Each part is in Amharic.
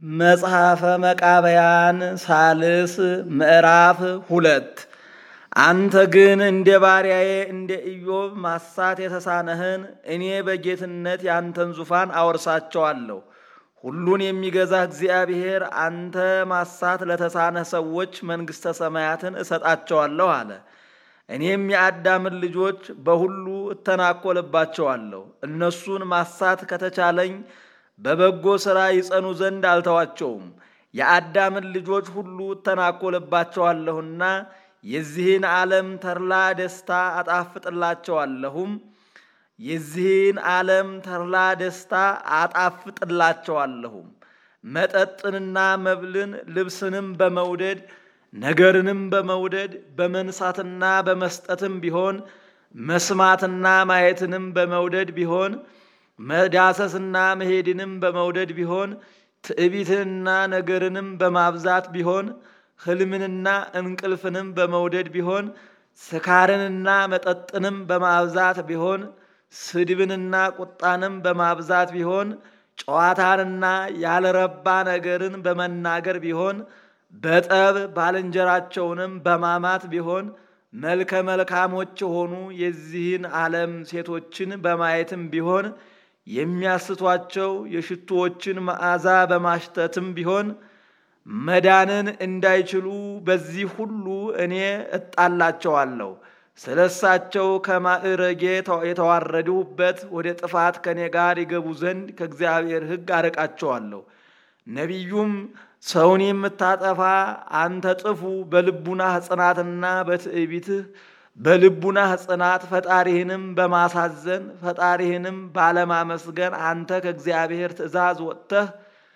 መጽሐፈ መቃብያን ሳልስ ምዕራፍ ሁለት አንተ ግን እንደ ባሪያዬ እንደ ኢዮብ ማሳት የተሳነህን እኔ በጌትነት ያንተን ዙፋን አወርሳቸዋለሁ። ሁሉን የሚገዛ እግዚአብሔር አንተ ማሳት ለተሳነህ ሰዎች መንግሥተ ሰማያትን እሰጣቸዋለሁ አለ። እኔም የአዳምን ልጆች በሁሉ እተናኮልባቸዋለሁ። እነሱን ማሳት ከተቻለኝ በበጎ ሥራ ይጸኑ ዘንድ አልተዋቸውም። የአዳምን ልጆች ሁሉ እተናኮልባቸዋለሁና የዚህን ዓለም ተድላ ደስታ አጣፍጥላቸዋለሁም የዚህን ዓለም ተድላ ደስታ አጣፍጥላቸዋለሁም። መጠጥንና መብልን ልብስንም በመውደድ ነገርንም በመውደድ በመንሳትና በመስጠትም ቢሆን መስማትና ማየትንም በመውደድ ቢሆን መዳሰስና መሄድንም በመውደድ ቢሆን ትዕቢትንና ነገርንም በማብዛት ቢሆን ሕልምንና እንቅልፍንም በመውደድ ቢሆን ስካርንና መጠጥንም በማብዛት ቢሆን ስድብንና ቁጣንም በማብዛት ቢሆን ጨዋታንና ያልረባ ነገርን በመናገር ቢሆን በጠብ ባልንጀራቸውንም በማማት ቢሆን መልከ መልካሞች የሆኑ የዚህን ዓለም ሴቶችን በማየትም ቢሆን የሚያስቷቸው የሽቱዎችን መዓዛ በማሽተትም ቢሆን መዳንን እንዳይችሉ በዚህ ሁሉ እኔ እጣላቸዋለሁ። ስለ እሳቸው ከማዕረጌ የተዋረድሁበት ወደ ጥፋት ከእኔ ጋር ይገቡ ዘንድ ከእግዚአብሔር ሕግ አርቃቸዋለሁ። ነቢዩም ሰውን የምታጠፋ አንተ ጥፉ በልቡናህ ጽናትና በትዕቢትህ በልቡናህ ጽናት ፈጣሪህንም በማሳዘን ፈጣሪህንም ባለማመስገን አንተ ከእግዚአብሔር ትእዛዝ ወጥተህ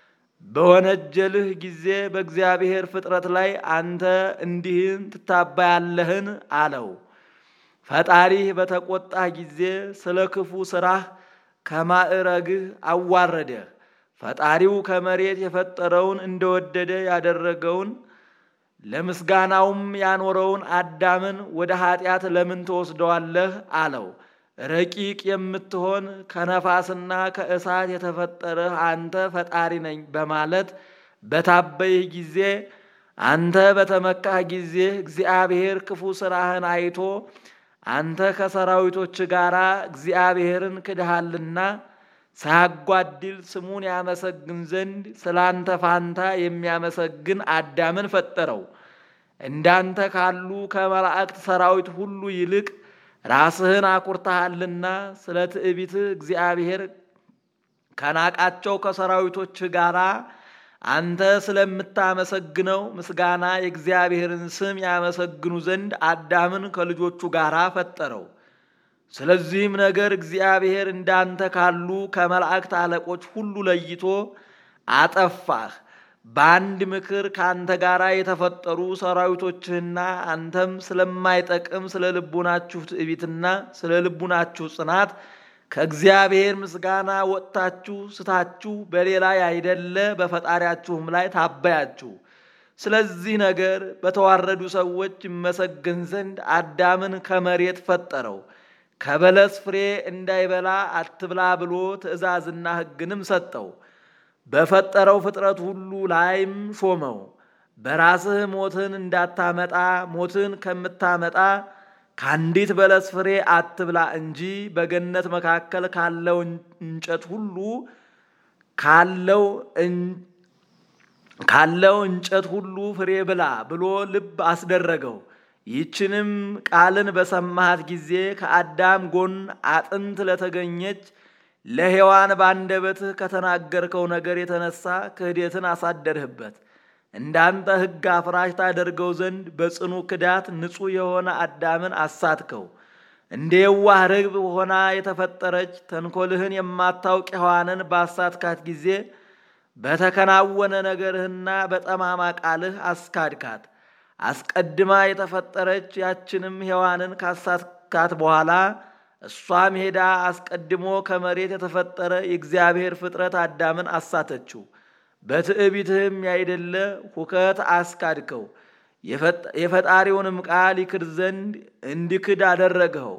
በወነጀልህ ጊዜ በእግዚአብሔር ፍጥረት ላይ አንተ እንዲህን ትታባያለህን? አለው። ፈጣሪህ በተቆጣህ ጊዜ ስለ ክፉ ሥራህ ከማዕረግህ አዋረደህ። ፈጣሪው ከመሬት የፈጠረውን እንደወደደ ያደረገውን ለምስጋናውም ያኖረውን አዳምን ወደ ኀጢአት ለምን ትወስደዋለህ? አለው። ረቂቅ የምትሆን ከነፋስና ከእሳት የተፈጠረህ አንተ ፈጣሪ ነኝ በማለት በታበይህ ጊዜ አንተ በተመካህ ጊዜ እግዚአብሔር ክፉ ሥራህን አይቶ አንተ ከሰራዊቶች ጋር እግዚአብሔርን ክድሃልና ሳያጓድል ስሙን ያመሰግን ዘንድ ስለ አንተ ፋንታ የሚያመሰግን አዳምን ፈጠረው። እንዳንተ ካሉ ከመላእክት ሰራዊት ሁሉ ይልቅ ራስህን አኩርተሃልና ስለ ትዕቢትህ እግዚአብሔር ከናቃቸው ከሰራዊቶች ጋር አንተ ስለምታመሰግነው ምስጋና የእግዚአብሔርን ስም ያመሰግኑ ዘንድ አዳምን ከልጆቹ ጋር ፈጠረው። ስለዚህም ነገር እግዚአብሔር እንዳንተ ካሉ ከመላእክት አለቆች ሁሉ ለይቶ አጠፋህ። በአንድ ምክር ከአንተ ጋር የተፈጠሩ ሰራዊቶችህና አንተም ስለማይጠቅም ስለ ልቡናችሁ ትዕቢትና ስለ ልቡናችሁ ጽናት ከእግዚአብሔር ምስጋና ወጥታችሁ ስታችሁ በሌላ ያይደለ በፈጣሪያችሁም ላይ ታበያችሁ። ስለዚህ ነገር በተዋረዱ ሰዎች ይመሰገን ዘንድ አዳምን ከመሬት ፈጠረው። ከበለስ ፍሬ እንዳይበላ አትብላ ብሎ ትእዛዝና ሕግንም ሰጠው። በፈጠረው ፍጥረት ሁሉ ላይም ሾመው። በራስህ ሞትን እንዳታመጣ ሞትን ከምታመጣ ከአንዲት በለስ ፍሬ አትብላ እንጂ በገነት መካከል ካለው እንጨት ሁሉ ካለው ካለው እንጨት ሁሉ ፍሬ ብላ ብሎ ልብ አስደረገው። ይህችንም ቃልን በሰማሃት ጊዜ ከአዳም ጎን አጥንት ለተገኘች ለሔዋን ባንደበትህ ከተናገርከው ነገር የተነሳ ክህደትን አሳደርህበት። እንዳንተ ሕግ አፍራሽ ታደርገው ዘንድ በጽኑ ክዳት ንጹሕ የሆነ አዳምን አሳትከው። እንደ የዋህ ርግብ ሆና የተፈጠረች ተንኮልህን የማታውቅ ሔዋንን ባሳትካት ጊዜ በተከናወነ ነገርህና በጠማማ ቃልህ አስካድካት። አስቀድማ የተፈጠረች ያችንም ሔዋንን ካሳትካት በኋላ እሷም ሄዳ አስቀድሞ ከመሬት የተፈጠረ የእግዚአብሔር ፍጥረት አዳምን አሳተችው። በትዕቢትህም ያይደለ ሁከት አስካድከው። የፈጣሪውንም ቃል ይክድ ዘንድ እንዲክድ አደረግኸው።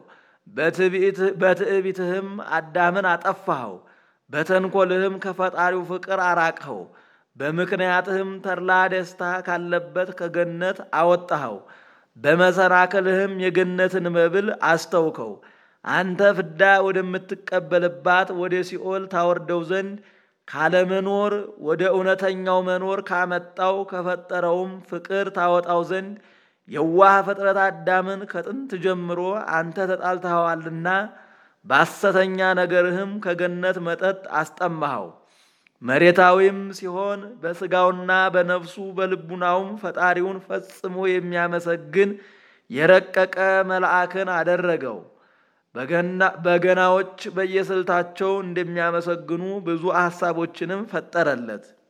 በትዕቢትህም አዳምን አጠፋኸው። በተንኮልህም ከፈጣሪው ፍቅር አራቅኸው። በምክንያትህም ተድላ ደስታ ካለበት ከገነት አወጣኸው። በመሰናክልህም የገነትን መብል አስተውከው። አንተ ፍዳ ወደምትቀበልባት ወደ ሲኦል ታወርደው ዘንድ ካለመኖር ወደ እውነተኛው መኖር ካመጣው ከፈጠረውም ፍቅር ታወጣው ዘንድ የዋህ ፍጥረት አዳምን ከጥንት ጀምሮ አንተ ተጣልተኸዋልና በሐሰተኛ ነገርህም ከገነት መጠጥ አስጠማኸው። መሬታዊም ሲሆን በሥጋውና በነፍሱ በልቡናውም ፈጣሪውን ፈጽሞ የሚያመሰግን የረቀቀ መልአክን አደረገው። በገናዎች በየስልታቸው እንደሚያመሰግኑ ብዙ ሐሳቦችንም ፈጠረለት።